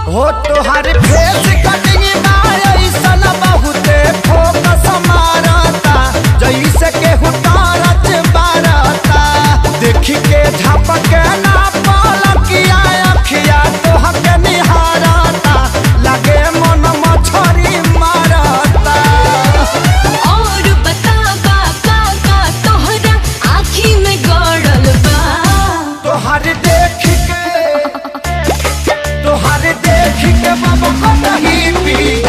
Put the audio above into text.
हो तोहर face cutting ना ऐसन बहुते फोकस मारता जैसे केहू टारच बारता देखी के झपके ना पलकिया अखिया तोहके निहारता लगे मन मछरी मारता और बता का का का तोहरा आँखी में गड़ल बा तोहर देख के तोहर देख के बाबा को नहीं पी